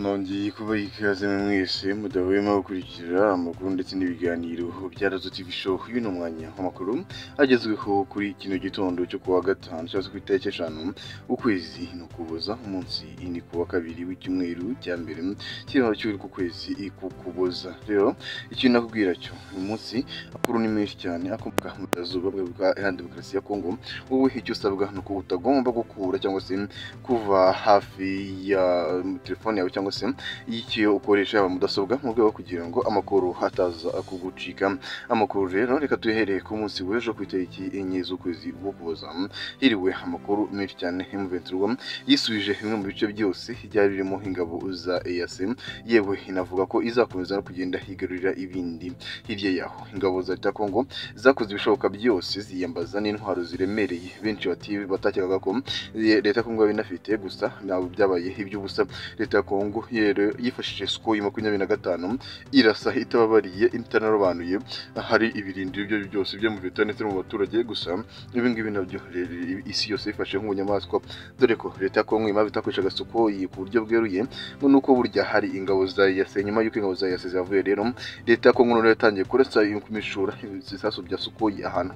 Nongeye kubaha ikaze mwese mudahwema gukurikira amakuru ndetse n'ibiganiro byarazo TV show uyu ni umwanya w'amakuru agezweho kuri kino gitondo cyo kuwa gatanu cyangwa se ku itariki eshanu ukwezi ni ukuboza umunsi ni kuwa kabiri w'icyumweru cya mbere kirimo cy'uri ku kwezi kukuboza rero ikintu nakubwira cyo uyu munsi amakuru ni menshi cyane akomoka mu kazuba bwa iharanira demokarasi ya Kongo wowe icyo usabwa ni uko utagomba gukura cyangwa se kuva hafi ya telefone yawe cyangwa se y'icyo ukoresha yaba mudasobwa mu rwego rwo kugira ngo amakuru ataza kugucika amakuru rero reka tuyahereye ku munsi w'ejo ku itariki enye z'ukwezi ko kuboza hiriwe amakuru menshi cyane y'umuventurwa yisubije bimwe mu bice byose byari birimo ingabo za EAC yewe inavuga ko izakomeza no kugenda yigarurira ibindi hirya yaho ingabo za leta ya Kongo zakoze ibishoboka byose ziyambaza n'intwaro ziremereye benshi bati batakekaga ko leta ya Kongo yaba inafite gusa ntabwo byabaye iby'ubusa leta ya Kongo yero yifashishije Sukhoi makumyabiri na gatanu irasa itababariye itanarobanuye hari ibirindiro ibyo ari byo byose byo mu leta ndetse no mu baturage gusa ibi ngibi nabyo rero isi yose yifashe nk'ubunyamaswa dore ko leta ya Kongo imaze itakoreshaga Sukhoi ku buryo bweruye ngo nuko burya hari ingabo za yase nyuma y'uko ingabo za yase zavuye rero leta ya Kongo rero yatangiye kurasa imishura ibisasu bya Sukhoi ahantu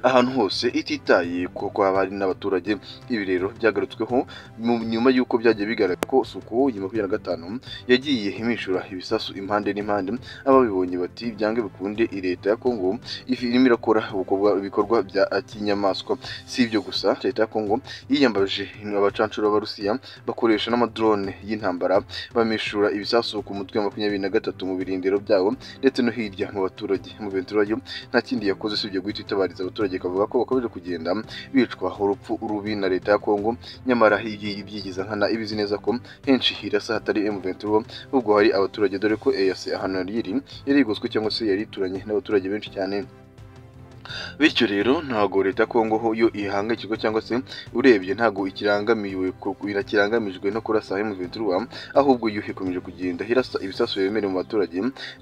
ahantu hose ititaye ko haba hari n'abaturage ibi rero byagarutsweho nyuma y'uko byagiye bigaragara ko suku ya makumyabiri na gatanu yagiye imishura ibisasu impande n'impande ababibonye bati byange bikunde leta ya Kongo irimo irakora ubukorwa- ibikorwa bya kinyamaswa si ibyo gusa leta ya Kongo yiyambaje abacancuro b'Abarusiya bakoresha n'amadrone y'intambara bamishura ibisasu ku mutwe wa makumyabiri na gatatu mu birindiro byabo ndetse no hirya mu baturage mu Ventura yo nta kindi yakoze usibye guhita itabariza abaturage ikavuga ko bakomeje kugenda bicwa urupfu rubi na leta ya Kongo nyamara iyi byigiza nkana ibizi neza ko henshi hirasa hatari M23 ubwo hari abaturage dore ko EAC ahantu yari iri yari igoswe cyangwa se yari ituranye n'abaturage benshi cyane bityo rero ntabwo leta ya Kongo ho yo ihangayikirwa cyangwa se urebye ntabwo ikirangamiwe ku- irakirangamijwe no kurasa M23 ahubwo yo ikomeje kugenda irasa ibisasu biremereye mu baturage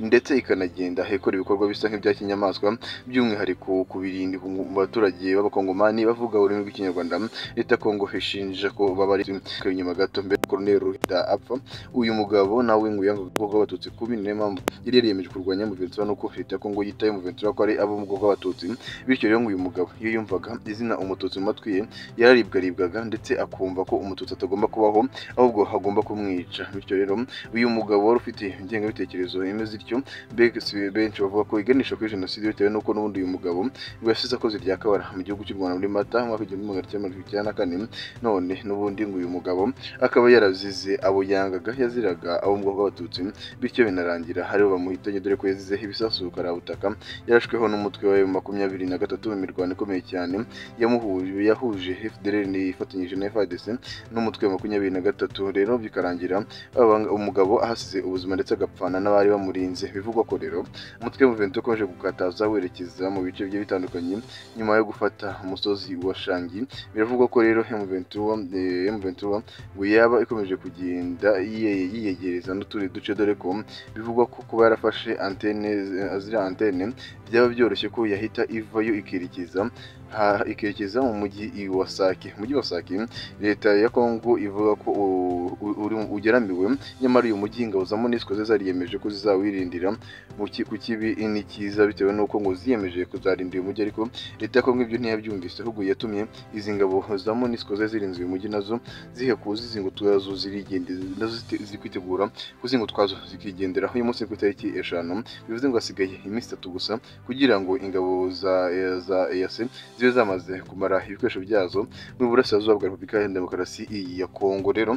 ndetse ikanagenda ikora ibikorwa bisa nk'ibya kinyamaswa by'umwihariko ku birindi ku mu baturage b'abakongomani bavuga ururimi rw'ikinyarwanda leta ya Kongo ishinja ko baba ari inyuma gato mbere Colonel Ruhinda apfa uyu mugabo nawe ngo yanga ubwoko bw'abatutsi kubi niyo mpamvu yari yariyemeje kurwanya Muventura nuko leta ya Kongo yitaye Muventura ko ari abo mu bwoko bw'abatutsi bityo rero ngo uyu mugabo iyo yumvaga izina umututsi mu matwi ye yararibwaribwaga ndetse akumva ko umututsi atagomba kubaho ahubwo hagomba kumwica bityo rero uyu mugabo wari ufite ingengabitekerezo imeze ityo mbega si benshi bavuga ko iganisha kuri jenoside bitewe n'uko n'ubundi uyu mugabo ngo yasize akoze rya kabara mu gihugu cy'u Rwanda muri Mata mu mwaka w'igihumbi magana cyenda mirongo icyenda na kane none n'ubundi ngo uyu mugabo akaba yarazize abo yangaga yaziraga abo mu bwoko bw'abatutsi bityo binarangira hariho bamuhitanye dore ko yazize ibisasu karabutaka yarashweho n'umutwe wa makumyabiri na gatatu mu mirwano ikomeye cyane yamuhuje yahuje FDLR ifatanyije na FARDC n'umutwe wa makumyabiri na gatatu rero bikarangira aba- umugabo ahasize ubuzima ndetse agapfana n'abari bamurinze bivugwa ko rero umutwe wa Juventus ukomeje gukataza werekeza mu bice bigiye bitandukanye nyuma yo gufata umusozi wa Shangi biravugwa ko rero M23 eh, M23 ngo yaba ikomeje kugenda yiye- yiyegereza n'utundi duce dore ko bivugwa ko kuba yarafashe antene azira antene byaba byoroshye ko yahita ivayo ikerekeza ha- ikerekeza mu mujyi i- wa Sake umujyi wa Sake leta ya Kongo ivuga ko u- u- uri- ugeramiwe nyamara uyu mujyi ingabo za MONUSCO zo zariyemeje ko zizawirindira mu ki- ku kibi n'ikiza bitewe n'uko ngo ziyemeje kuzarinda uyu mujyi ariko leta ya Kongo ibyo ntiyabyumvise ahubwo yatumye izi ngabo za MONUSCO zari zirinze uyu mujyi nazo zihekuza izingutwazo zirigendera nazo zite- ziri kwitegura kuzingutwazo zikigendera uyu munsi ku itariki eshanu bivuze ngo hasigaye iminsi itatu gusa kugira ngo ingabo za eh, za EAC zibe zamaze kumara ibikoresho byazo mu burasirazuba bwa Repubulika ya Demokarasi iyi ya Kongo rero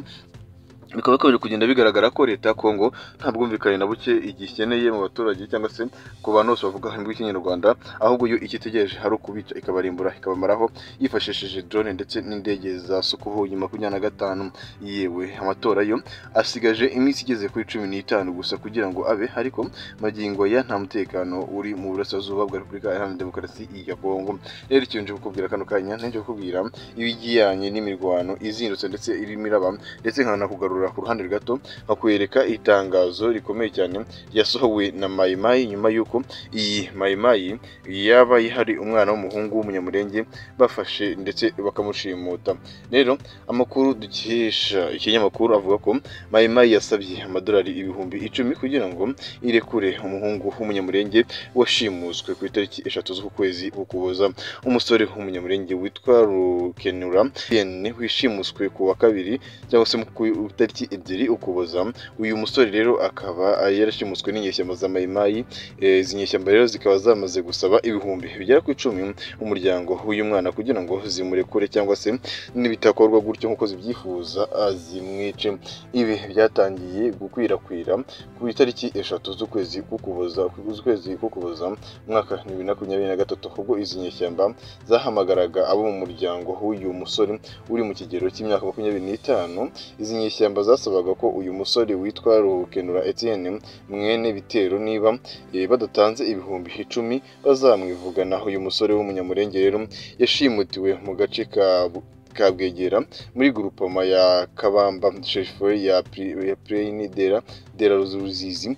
bikaba bikomeje kugenda bigaragara ko leta ya Kongo nta bwumvikane na buke igikeneye mu baturage cyangwa se ku bantu bose bavuga ururimi rw'ikinyarwanda ahubwo yo icyo itegereje ari ukubica ikabarimbura ikabamaraho yifashishije drone ndetse n'indege za Sukhoi makumyabiri na gatanu yewe amatora yo asigaje iminsi igeze kuri cumi n'itanu gusa kugira ngo abe ariko magingo ya nta mutekano uri mu burasirazuba bwa Repubulika Iharanira Demokarasi ya Kongo rero ikintu nje kukubwira kano kanya nje kukubwira ibijyanye n'imirwano izindutse ndetse irimo iraba ndetse nkanakugarura tugagarura ku ruhande gato bakwereka itangazo rikomeye cyane ryasohowe na mayimayi nyuma y'uko iyi mayimayi yaba ihari umwana w'umuhungu w'umunyamurenge bafashe ndetse bakamushimuta rero amakuru dukesha ikinyamakuru avuga ko mayimayi yasabye amadolari ibihumbi icumi kugira ngo irekure umuhungu w'umunyamurenge washimuswe ku itariki eshatu z'ukwezi ukuboza umusore w'umunyamurenge witwa rukenura yene wishimuswe ku wa kabiri cyangwa se ku itariki ebyiri ukuboza uyu musore rero akaba yarashimuswe n'inyeshyamba za mayimayi izi nyeshyamba rero zikaba zamaze gusaba ibihumbi bigera ku icumi umuryango w'uyu mwana kugira ngo zimurekure cyangwa se n'ibitakorwa gutyo nk'uko zibyifuza zimwice ibi byatangiye gukwirakwira ku itariki eshatu z'ukwezi kukuboza z'ukwezi kukuboza umwaka bibiri na makumyabiri na gatatu ubwo izi nyeshyamba zahamagaraga abo mu muryango w'uyu musore uri mu kigero cy'imyaka makumyabiri n'itanu izi nyeshyamba zasabaga ko uyu musore witwa rukenura Etienne mwene bitero niba eh, badatanze ibihumbi icumi bazamwivugana uyu musore w'umunyamurenge rero yashimutiwe mu gace ka Bu- kabwegera muri gurupoma ya kabamba sheferi ya Pri- ya preyini dera dera ruzizi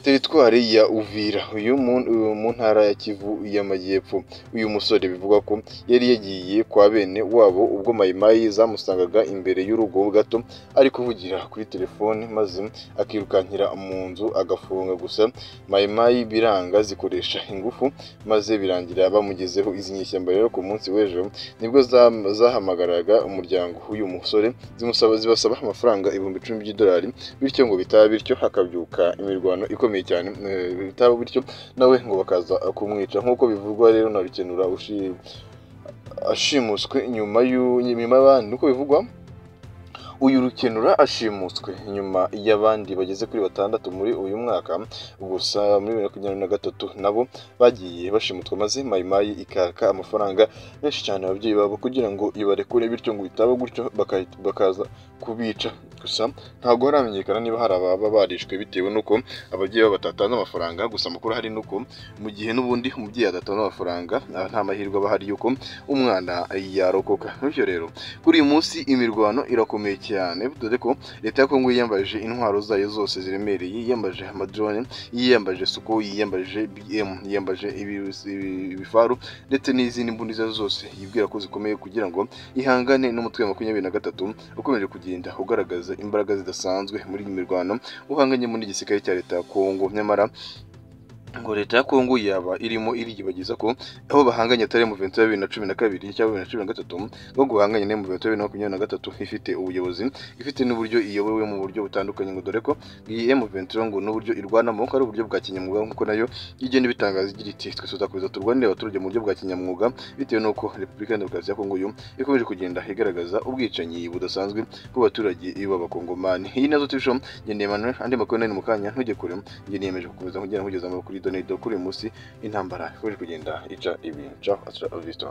teritwari ya uvira uyu mu- uyu mu ntara ya kivu y'amajyepfo uyu musore bivugwa ko yari yagiye kwa bene wabo ubwo mayimayi zamusangaga imbere y'urugo gato ari kuvugira kuri telefoni maze akirukankira mu nzu agafunga gusa mayimayi biranga zikoresha ingufu maze birangira bamugezeho izi nyeshyamba rero ku munsi w'ejo nibwo za- zahamagaraga umuryango w'uyu musore zimusaba zibasaba amafaranga ibihumbi icumi by'idolari bityo ngo bitaba bityo hakabyuka imirwano ikomeye cyane eh, bitaba bityo nawe ngo bakaza kumwica nk'uko bivugwa rero na rukenura ushi- ashimuswe nyuma y'u- nyuma y'abandi uko bivugwa uyu rukenura ashimuswe nyuma y'abandi bageze kuri batandatu muri uyu mwaka gusa muri bibiri na makumyabiri na gatatu nabo bagiye bashimutwa maze mayimayi ikaka amafaranga menshi cyane ababyeyi babo kugira ngo ibarekure bityo ngo bitaba gutyo baka- bakaza kubica gusa ntabwo haramenyekana niba hari ababa barishwe bitewe n'uko ababyeyi babo batatanze amafaranga gusa amakuru hari n'uko mu gihe n'ubundi umubyeyi adatanze amafaranga ah, nta mahirwe aba ahari y'uko umwana yarokoka bityo rero kuri uyu munsi imirwano irakomeye cyane dore ko leta ya kongo yiyambaje intwaro zayo zose ziremereye yiyambaje amadrone yiyambaje suko yiyambaje bm yiyambaje ibirusi- ibi- ibifaru ndetse n'izindi mbunda zose yibwira ko zikomeye kugira ngo ihangane n'umutwe wa makumyabiri na gatatu ukomeje kugenda ugaragaza imbaraga zidasanzwe muri iyi mirwano uhanganye muri gisirikare cya leta ya kongo nyamara ngo leta ya kongo yaba irimo iriyibagiza ko aho bahanganye atari mu venti bibiri na cumi na kabiri cyangwa bibiri na cumi na gatatu ahubwo bahanganye no mu venti bibiri na makumyabiri na gatatu ifite ubuyobozi ifite n'uburyo iyobowe mu buryo butandukanye ngo dore ko iyi emu venti ngo n'uburyo irwanamo ko ari uburyo bwa kinyamwuga nk'uko nayo igenda ibitangaza igira iti twe tuzakomeza turwanire abaturage mu buryo bwa kinyamwuga bitewe n'uko repubulika ya demokarasi ya kongo yo ikomeje kugenda igaragaza ubwicanyi budasanzwe bw'abaturage b'abakongomani iyi nazo tubisho ngendeye manuel andi makuru nari mu kanya ntujye kure njye niyemeje gukomeza kugira ngo ngeze kuri donado kuri uyu munsi intambara ikomeje kugenda ica ibintu ciao hasta la vista